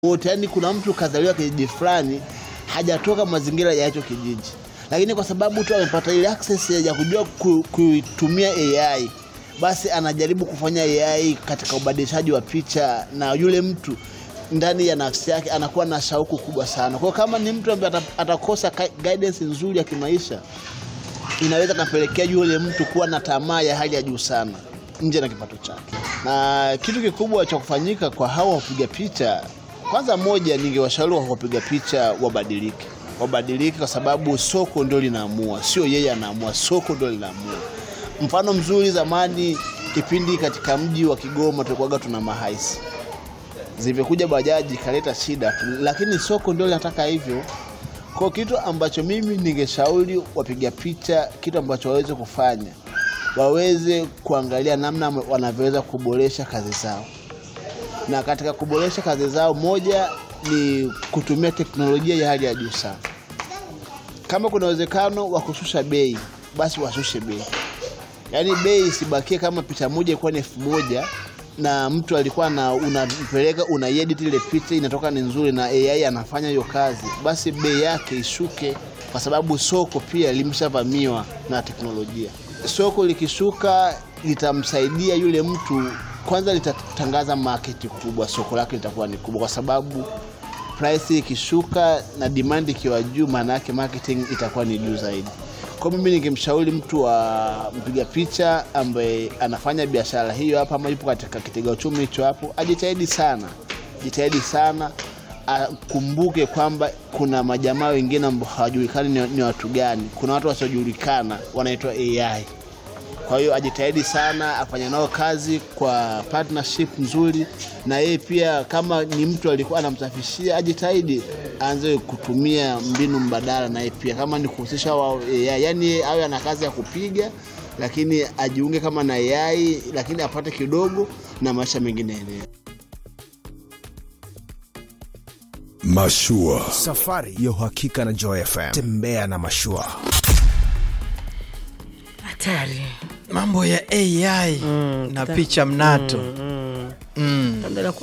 wote, yani kuna mtu kazaliwa kijiji fulani hajatoka mazingira ya hicho kijiji, lakini kwa sababu tu amepata ile access ya kujua ku- kuitumia AI, basi anajaribu kufanya AI katika ubadilishaji wa picha, na yule mtu ndani ya nafsi yake anakuwa na shauku kubwa sana. Kwa hiyo kama ni mtu ambaye ata- atakosa ka- guidance nzuri ya kimaisha, inaweza kapelekea yule mtu kuwa na tamaa ya hali ya juu sana nje na kipato chake. Na kitu kikubwa cha kufanyika kwa hawa wapiga picha, kwanza, moja, ningewashauri wa wapiga picha wabadilike, wabadilike kwa sababu soko ndio linaamua, sio yeye anaamua, soko ndio linaamua. Mfano mzuri, zamani kipindi katika mji wa Kigoma tulikuwaga tuna mahaisi, zimekuja bajaji ikaleta shida, lakini soko ndio linataka hivyo. Kwa kitu ambacho mimi ningeshauri wapiga picha, kitu ambacho waweze kufanya, waweze kuangalia namna wanavyoweza kuboresha kazi zao, na katika kuboresha kazi zao, moja ni kutumia teknolojia ya hali ya juu sana. Kama kuna uwezekano wa kushusha bei, basi washushe bei, yaani bei isibakie kama picha moja ilikuwa ni elfu moja na mtu alikuwa na unampeleka una edit ile picha inatoka ni nzuri na AI anafanya hiyo kazi, basi bei yake ishuke, kwa sababu soko pia limeshavamiwa na teknolojia. Soko likishuka litamsaidia yule mtu, kwanza litatangaza market kubwa, soko lake litakuwa ni kubwa, kwa sababu price ikishuka na demand ikiwa juu, maana yake marketing itakuwa ni juu zaidi. Kwa mimi ningemshauri mtu wa mpiga picha ambaye anafanya biashara hiyo hapa ama yupo katika kitega uchumi hicho hapo, ajitahidi sana, jitahidi sana, akumbuke kwamba kuna majamaa wengine ambao hawajulikani ni, ni watu gani. Kuna watu wasiojulikana wanaitwa AI. Kwa hiyo ajitahidi sana afanye nao kazi kwa partnership nzuri, na yeye pia kama ni mtu alikuwa anamsafishia, ajitahidi aanze kutumia mbinu mbadala, na yeye pia kama ni kuhusisha wa AI, yani awe ana kazi ya kupiga, lakini ajiunge kama na AI, lakini apate kidogo na maisha mengine yaendelee. Mashua. Safari ya uhakika na Joy FM. Tembea na mashua. hatari mambo ya AI na picha mnato mm. mm. Labda